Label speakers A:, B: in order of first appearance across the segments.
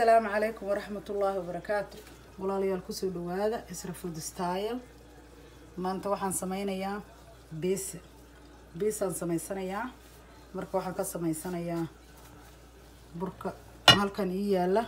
A: asalaamu calaykum waraxmat ullaahi wabarakaatu walaalayaal kusoo dhawaada isra food style maanta waxaan sameynayaa beesa beesaan sameysanayaa marka waxaan ka sameysanayaa burka halkan ii yaala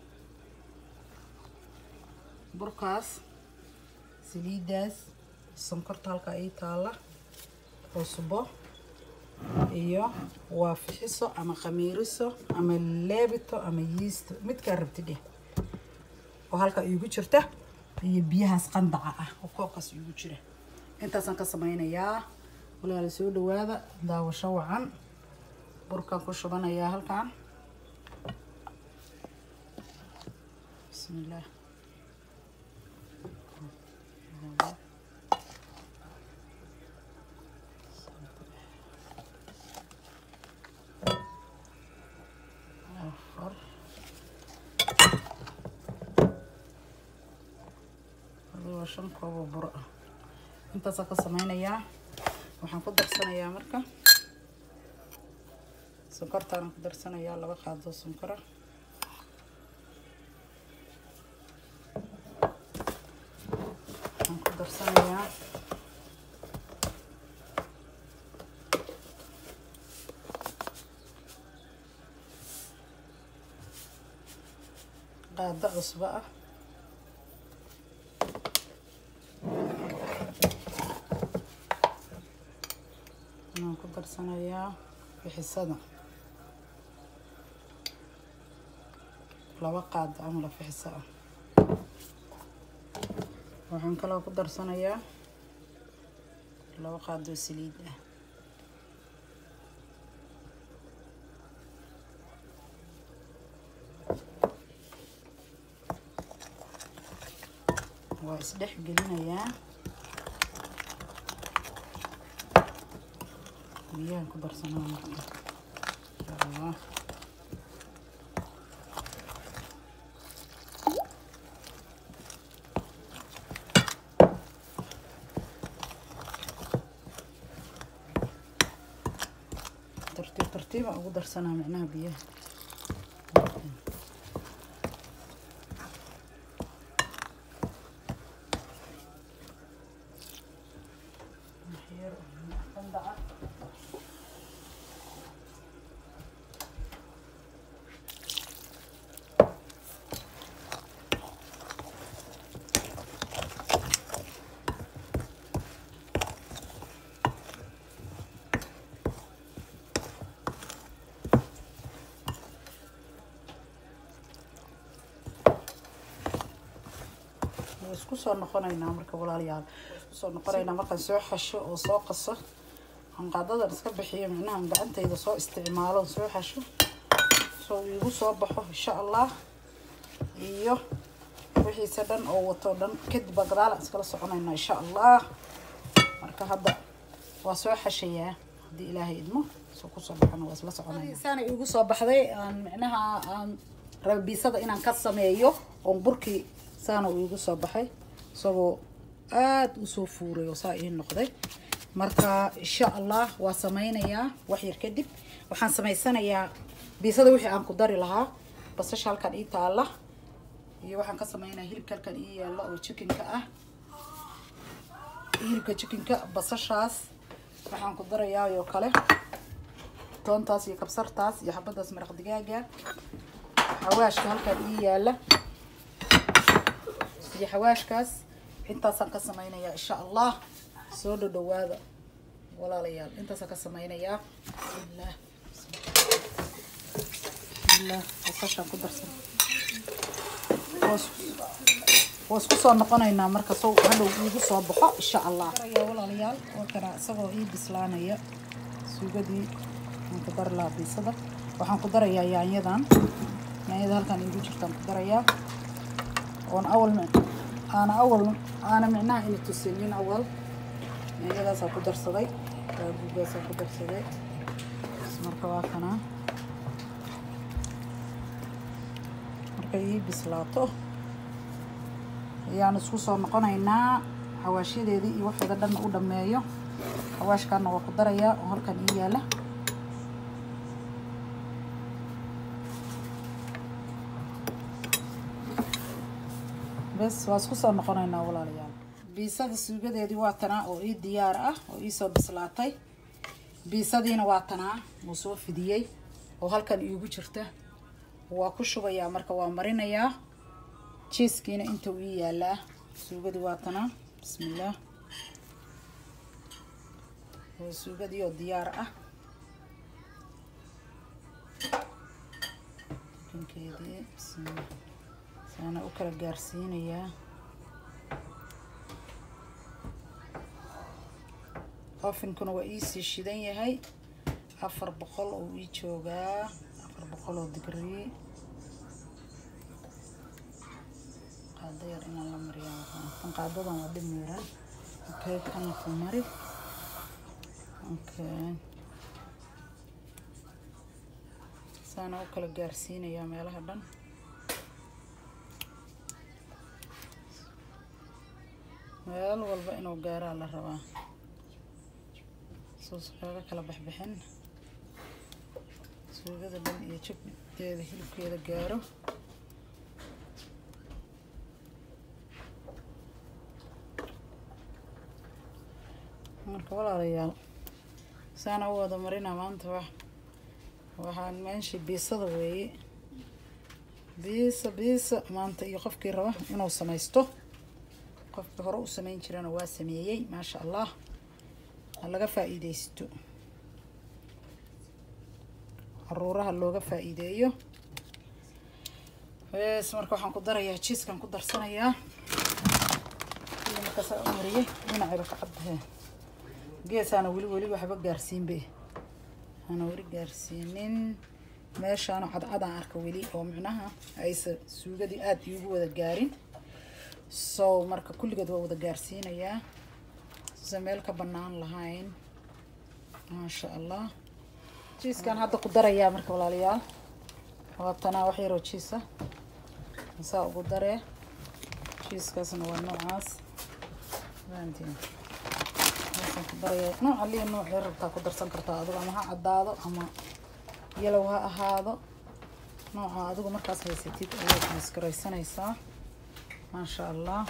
A: burkaas saliidaas sonkorta halkaa ii taala cusbo iyo waa fixiso ama khamiiriso ama leebito ama yiisto midkaa rabti dheh oo halka iigu jirta iyo biyahaas qandaca ah oo koobkaas iigu jira intaasaan ka sameynayaa walaala soo dhawaada daawasho wacan burkaan ku shubanayaa halkan bismillaah afar adigo shan koobo buro ah intaasaan ka sameynayaa waxaan ku darsanayaa marka sonkortaanaan ku darsanayaa laba qaado sonkora waxaan ku darsanayaa qaado cusbo ah waxaan ku darsanayaa fixisada laba qaado camala fixiso ah waxaan kaloo ku darsanayaa laba qaadoo saliid ah waa isdhex gelinayaa biyahan ku darsanaa marka insha allah tartiib tartiiba ugu darsanaa micnaha biyaha isku soo noqonaynaa marka walaalayaal isku soo noqonaynaa markaan soo xasho oo soo qaso aan qaadadan iska bixiyo micnaha gacantayda soo isticmaalo soo xasho soo iigu soo baxo insha allah iyo wixiisa dhan oo wato dhan kadib baa gadaalaan iskala soconaynaa insha allah marka hadda waa soo xashayaa haddii ilaahay idmo soo kusoo baxana waa isla soconaynaa saana iigu soo baxday aan micnaha aan rabiisada inaan ka sameeyo oon burkii saana uu igu soo baxay isagoo aada usoo fuuray oo saa ii noqday marka insha allah waa sameynayaa wax yar kadib waxaan sameysanayaa biisada wixii aan ku dari lahaa basasha halkan ii taala iyo waxaan ka sameynaya hilibka halkan ii yaalla oo jikinka ah hilibka jikinka basashaas waxaan ku darayaa oo kale toontaas iyo kabsartaas iyo xabadaas maraq digaaga xawaashka halkan ii yaalla iyo xawaashkaas intaasaan ka sameynayaa insha allah soo dhodhawaada walaalayaal intaasaan ka sameynayaa bismillaah bismillaah basashaan ku darsan waa isku soo noqonaynaa marka sow hadhow iigu soo baxo insha allah walaalayaal waa kana isagoo ii bislaanaya suugadii aan ku dari lahaa biisada waxaan ku darayaa yaanyadan yaanyada halkan iigu jirtaan ku darayaa oon awal aana awal aana micnaha ina tusinin awal yaanyadaasaan ku darsaday baabugaasaan ku darsaday marka waa kanaa markay ii bislaato ayaan isku soo noqonaynaa xawaashyadeedii iyo waxeeda dhanna u dhameeyo xawaashkaana waa ku darayaa oo halkan ii yaala bes waa isku soo noqonaynaa walaalayaal biisada suugadeedii waa tanaa oo ii diyaar ah oo iisoo bislaatay biisadiina waa tanaa wuu soo fidiyey oo halkan iigu jirta waa ku shubayaa marka waa marinayaa jiiskiina inta uu ii yaalaa suugadii waa tanaa bismillaah waa suugadii oo diyaar ah jikinkeedii bismillaah saana u kala gaarsiinayaa ofinkuna waa iisii shidan yahay afar boqol oo ii joogaa afar boqol oo digrii qaado yar inaan la mariyaa tan qaadadan waa dhib miiran okay kana ku mari okay saana u kala gaarsiinayaa meelaha dhan meel walba inuu gaaraa la rabaa suus kaga kala baxbixin suugada dhan iyo jibteeda hilibkeeda gaaro marka walaalayaal saana u wada marina maanta wax waxaan meeshii biisada weeye biisa biisa maanta iyo qofkii raba inuu samaysto qofkii hore u samayn jirana waa sameeyey maasha allah ha laga faa-iideysto caruuraha looga faa-iideeyo bes marka waxaan ku darayaa jiiskan ku darsanayaa kili markaasaa u mariyey dhinacayba ka caddahe geesaana weli weli waxba gaarsiinbe ana weli gaarsiinin meeshaana cadcadaan arka weli oo micnaha aysa suugadii aada iigu wada gaarin so marka kulligood waa wada gaarsiinayaa se meel ka banaan lahayn maasha allah jiiskan hadda ku darayaa marka walaalayaal waatanaa wax yaroo jiisa saa ugu daree jiiskaasna waa noocaas fahantiin meeshaan ku darayaa nooca liya nooc yar rabtaa ku darsan kartaa adigo ama ha caddaado ama yalow ha ahaado nooca adigu markaas haysatid ayaad maskaraysanaysaa maasha allah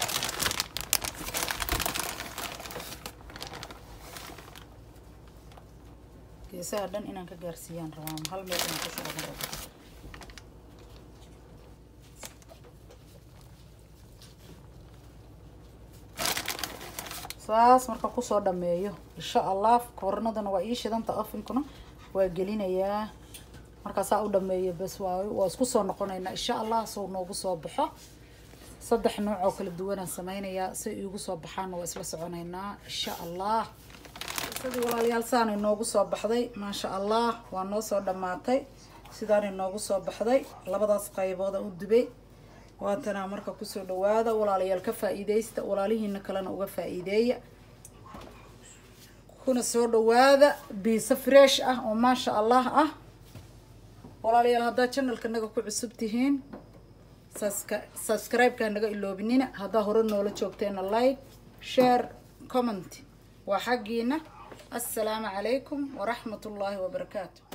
A: geesaha dhan inaan ka gaarsiiyaan rabaa hal meel inaan ku shuban rabo saas marka kusoo dhameeyo insha allah koornadana waa ii shidanta ofinkuna waa gelinayaa markaasaa u dhameeyo bes waayo waa isku soo noqonaynaa insha allah soo noogu soo baxo saddex nooc oo kala duwanaan sameynayaa si iigu soo baxaana waa isla soconaynaa insha allah sidii walaalayaal saanay noogu soo baxday maasha allah waa noo soo dhammaatay sidaanay noogu soo baxday labadaas qaybooda u dubay waatanaa marka kusoo dhawaada walaalayaal ka faa-iideysta walaalihiina kalena uga faa-iideeya kuna soo dhawaada biisa fresh ah oo maasha allah ah walaalayaal haddaad channelka naga ku cusub tihiin subscribe-ka naga iloobinina haddaa hore noola joogteena like share comment waa xaggiina السلام عليكم ورحمة الله وبركاته